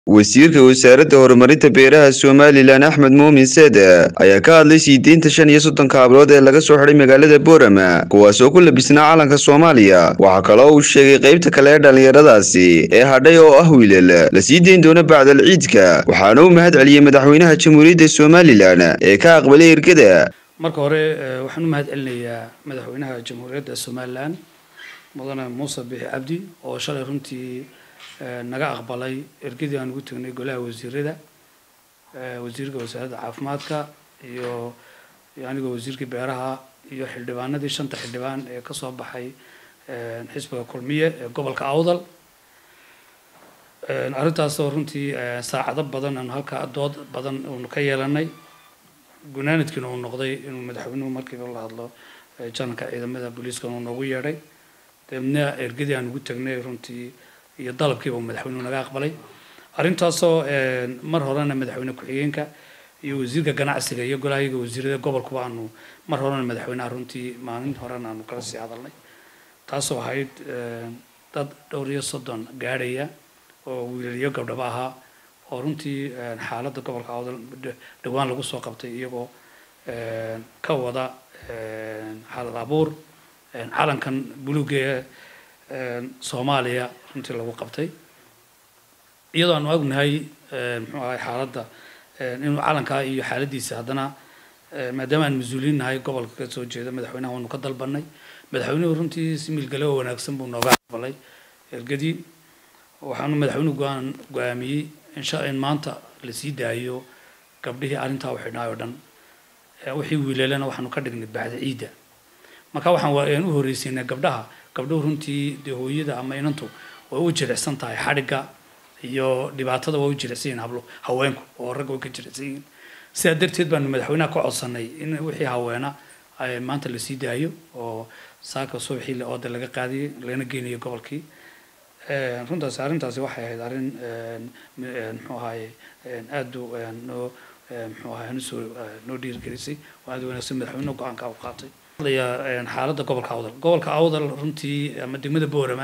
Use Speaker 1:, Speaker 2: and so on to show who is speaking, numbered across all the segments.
Speaker 1: wasiirka wasaaradda horumarinta beeraha somalilan axmed muumin seede ayaa ka hadlay sii deynta shan iyo soddonka hablood ee laga soo xidhay magaalada boorama kuwaas oo ku labisnaa calanka soomaaliya waxaa kaloo uu sheegay qaybta kale ee dhallinyaradaasi ee hadhay oo ah wiilal la sii deyn doono bacdal ciidka waxaana uu mahad celiyey madaxweynaha jamhuuriyadda somalilan ee ka aqbalay ergada
Speaker 2: marka hore waxaan u mahad celinayaa madaxweynaha jamhuuriyadda somalilan mudane muuse bixi cabdi oo shalay runtii naga aqbalay ergadii aan ugu tegnay golaha wasiirada wasiirka wasaaradda caafimaadka iyo anigoo wasiirkii beeraha iyo xildhibaanadii shanta xildhibaan ee kasoo baxay xisbiga kulmiye ee gobolka awdal arrintaasoo runtii saacado badan aanu halkaa dood badan uunu ka yeelanay gunaanadkiina uu noqday inuu madaxweynuhu markiiba la hadlo janalka ciidamada booliiska uu noogu yeedhay dabeedna ergadii aan ugu tagnay runtii iyo dalabkiiba uu madaxweynuhu naga aqbalay arrintaasoo mar horena madaxweyne ku-xigeenka iyo wasiirka ganacsiga iyo golahayaga wasiirada gobolkuba aanu mar horena madaxweynaha runtii maalin horena aanu kala sii hadalnay taasoo ahayd dad dhowr iyo soddon gaadhaya oo wiilaliyo gabdhaba ahaa oo runtii xaaladda gobolka awdal dhowaan lagu soo qabtay iyagoo ka wada xaalad abuur calankan buluuga ee soomaaliya runtii lagu qabtay iyadoo aanu ognahay muxuu ahay xaaladda inuu calankaa iyo xaaladiisa haddana maadaama aan mas-uuliin nahay gobolka ka soo jeeda madaxweynaha waanu ka dalbanay madaxweynuhu runtii si milgale oo wanaagsan buu nooga aqbalay ergadii waxaanu madaxweynuhu go-aan go-aamiyey insha in maanta la sii daayo gabdhihii arrintaa u xidhnaay oo dhan wixii wiilalena waxaanu ka dhignay bacda ciidda marka waxaan u horreysiinay gabdhaha gabdhuhu runtii dee hooyada ama inantu way u jilicsan tahay xadhigga iyo dhibaatada way u jilicsan yihin hablo haweenku oo ragga way ka jilicsan yihiin sidaa darteed baanu madaxweynaha ka codsanay in wixii haweena maanta la sii daayo oo saaka subaxii ooda laga qaadiyay lana geynayo gobolkii runtaasi arrintaasi waxay ahayd arrin muxuu ahaye aad noo muxuu ahaye nusoo noo dhiirigelisay oo aad wanaagsan madaxweynuhu go-aanka u qaatay xaaladda gobolka awdal gobolka awdal runtii ama degmada boorama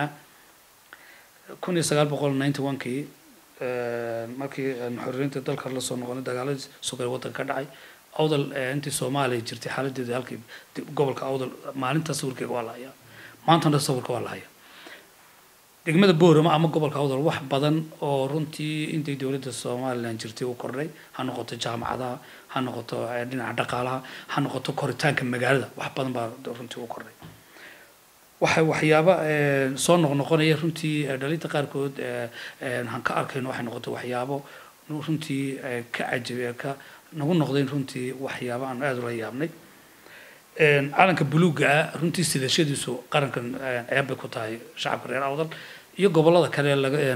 Speaker 2: kun iyo sagaal boqol ninety one kii markii xorriyeynta dalka la soo noqonay dagaaladii sugay waddanka ka dhacay awdal intii soomaaliya jirtay xaaladeeda halkii gobolka awdal maalinta sawirkeega waa la hayaa maantana sawirka waa la hayaa degmada boorama ama gobolka awdal wax badan oo runtii intay dowladda somalilan jirtay u kordhay ha noqoto jaamacadaha ha noqoto dhinaca dhaqaalaha ha noqoto koritaanka magaalada wax badan baa runtii u kordhay waxay waxyaaba soo noqnoqonaya runtii dhalinta qaarkood aan ka arkayno waxay noqoto waxyaabo runtii ka cajabi ka nagu noqdeen runtii waxyaabo aan aada ula yaabnay calanka buluugga ah runtii sidashadiisu qarankan ceeb bay ku tahay shacabka reer awdal iyo gobolada kale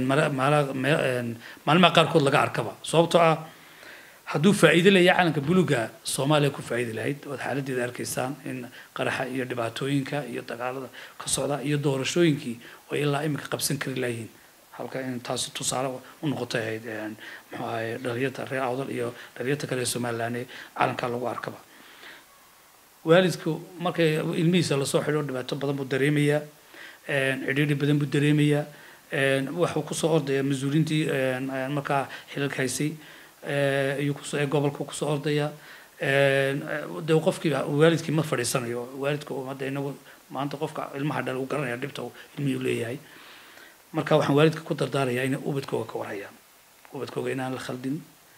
Speaker 2: maalmaha qaarkood laga arkaba sababtoo ah hadduu faa'iido leeya calanka buluugga soomaaliya ku faa'iidi lahayd ood xaaladeeda arkaysaan in qaraxa iyo dhibaatooyinka iyo dagaalada ka socda iyo doorashooyinkii oo ilaa iminka qabsan kari layihiin halka in taasi tusaale u noqotay ahayd muxuu ahaye dhalinyarta reer awdal iyo dhalinyarta kale ee somalilan ee calankaa lagu arkaba waalidku markay ilmihiisa lasoo xidho dhibaato badan buu dareemayaa cidhiidhi badan buu dareemayaa waxuu kusoo ordaya mas-uuliintii markaa xilalka haysay iyo kusoo gobolka kusoo ordaya de qofkii waalidkii ma fadhiisanayo waalidka hadda inagu maanta qofka ilmaha dhal uu garanaya dhibta ilmihii leeyahay marka waxaan waalidka ku dardaarayaa inay ubadkooga ka warhayaan ubadkooga inaan la khaldin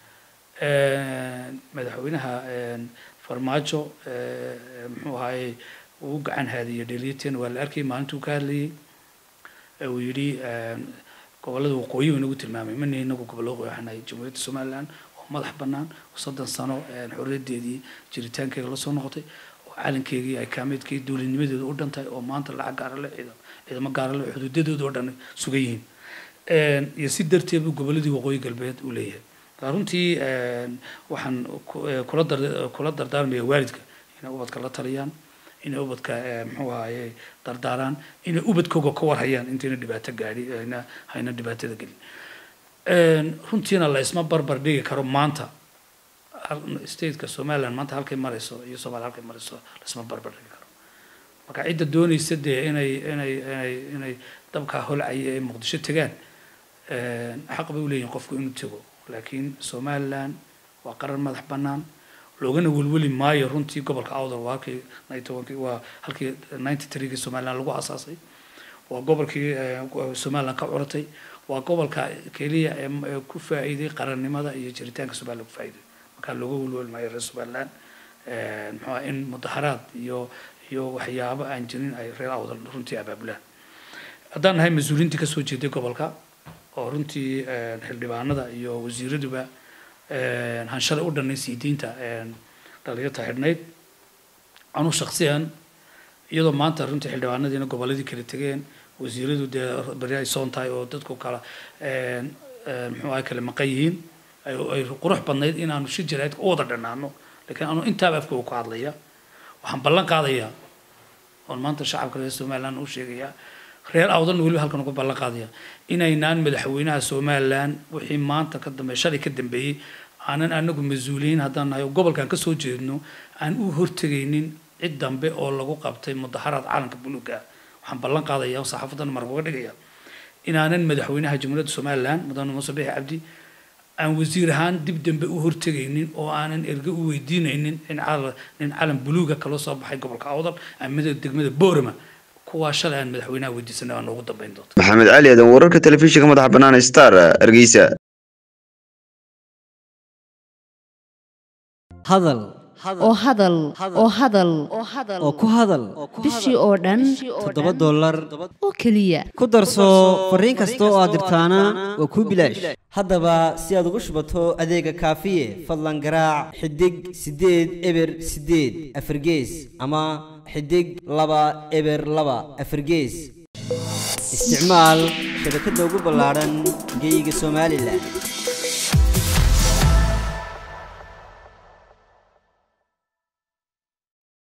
Speaker 2: madaxweynaha farmaajo muxuu ahaye uu gacan haadiyay dhaliyateen waa la arkayay maalintuu ka hadlayay uu yidhi gobollada waqooyi uu inagu tilmaamay mana inagu gobollo waxanahay jamhuuriyadda somaliland oo madax bannaan oo soddon sano xorriyadeedii jiritaankeega la soo noqotay oo calankeegii ay kaameedkii dowladnimadeedu u dhantahay oo maanta lacag gaara le ciidam ciidamo gaara le xuduudadooda oo dhan sugan yihiin iyo si darteed buu gobolladii waqooyi galbeed u leeyahay runtii waxaan kula dar kula dardaarmaya waalidka inay ubadka la taliyaan inay ubadka muxuu ahaye dardaaraan inay ubadkooga ka warhayaan intayna dhibaato gaadhi ayna hayna dhibaatada gelin runtiina la isma barbar dhigi karo maanta stateka somaliland maanta halkay marayso iyo soomaaliya halkay marayso la isma barbar dhigi karo marka cidda doonaysa dee inay inay inay inay dabkaa holcaya ee muqdisho tegaan xaq bay u leeyihin qofku inuu tego laakiin somaliland waa qaran madax bannaan loogana welweli maayo runtii gobolka awdal waa halkii ninety waa halkii ninety threegii somaliland lagu asaasay waa gobolkii somaliland ka curatay waa gobolka keliya ee ku faa'iiday qarannimada iyo jiritaanka somaliland ku faa'iiday markaa looga welweli maayo reer somaliland muxuu in mudaharaad iyo iyo waxyaabo aan jirin ay reer awdal runtii abaabulaan haddaan nahay mas-uuliintii kasoo jeeday gobolka oo runtii xildhibaanada iyo wasiiraduba hanshalay u dhanay sii diinta dhalinyarta xidhnayd anu shaksiyan iyadoo maanta runtii xildhibaanadiina goboladii kala tegeen wasiiradu dee beri ay soon tahay oo dadku kala muxuu ahay kala maqan yihiin ay qurux badnayd inaanu shi jaraa'idka u wada dhanaano laakiin anu intaaba afka ku hadlaya waxaan ballan qaadayaa oon maanta shacabka reer somaliland u sheegayaa reer awdan weliba halkan uga ballan qaadaya inaynaan madaxweynaha somaliland wixii maanta ka dambeey shalay ka dambeeyey aanan anagu mas-uuliyiin haddaan nahay oo gobolkan ka soo jeedno aan u hortegaynin cid dambe oo lagu qabtay mudaharaad caalanka buluuga ah waxaan ballan qaadaya oo saxaafadan marka uga dhigaya inaanan madaxweynaha jamhuuriyadda somaliland mudane muuse bixi cabdi aan wasiir ahaan dib dambe u hortegaynin oo aanan erge u weydiinaynin in nin calan buluuga kaloo soo baxay gobolka awdal amada degmada boorama kuwaa shalay aan madaxweynaha weydiisanay waa noogu dambeyn doonta
Speaker 1: maxamed cali aadan wararka telefishinka madaxa bannaan star hargeysa
Speaker 3: hadal
Speaker 4: oo hadal oo hadal
Speaker 3: oo ku hadal
Speaker 4: bishii oo dhan
Speaker 3: toddoba dollar
Speaker 4: oo keliya
Speaker 3: ku darso fariin kasta oo aad dirtaana waa kuu bilaash haddaba si aad ugu shubato adeega kaafiye fadlan garaac xidig siddeed eber siddeed afargees ama xidig laba eber laba afargees isticmaal shabakadda ugu ballaadhan geyga somalilan